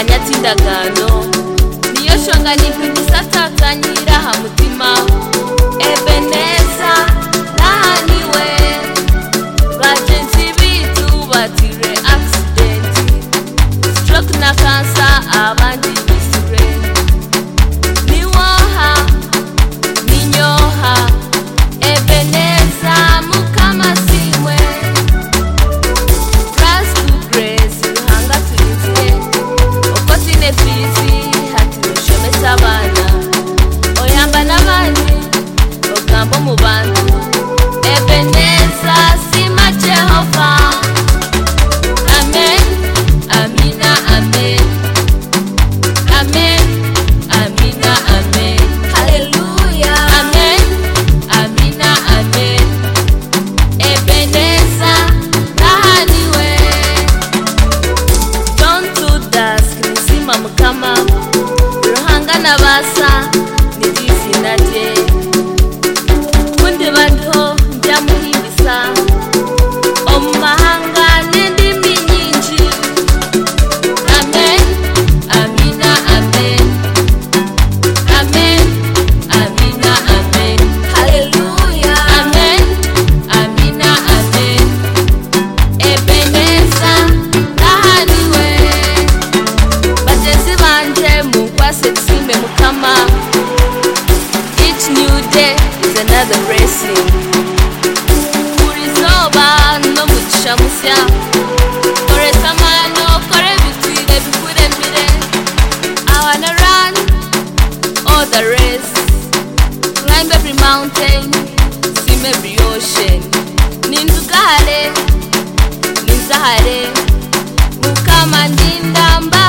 n'indagano niyo shonganirwa igisata nyirahamutima ebeneza nahaniwe bagenzi bitu batire akisidenti stroke na kansa abandi bisire niwoha ninyoha ebeneza mukamasiwe Grace to grace, hanga tuizie Okotine tuizi, hati ushomesa abana Oyamba n'abandi, ogambo mu bantu Ebeneza, sima Jehova Amen, amina, amen Amen, amina, amen Hallelujah Amen, amina, amen Ebeneza, nahaniwe John Judas Nizima Mukama Ruhanga na basa niri izina rye kundi bantu njya muhimbiza omu mahanga n'indimi nyinshi amen amina amen Amen, amina, amen Hallelujah Amen, amina, amen Ebeneza, nahaniwe Bagenzi banje mugwase nshime mukama Each new day is another blessing Buri zuba n'umugisha mushya Koreza mwana ukore bitwire bikuremire I wanna run all the race. Climb every mountain, swim every ocean. Ninzugare, nizahare, mukama ndindamba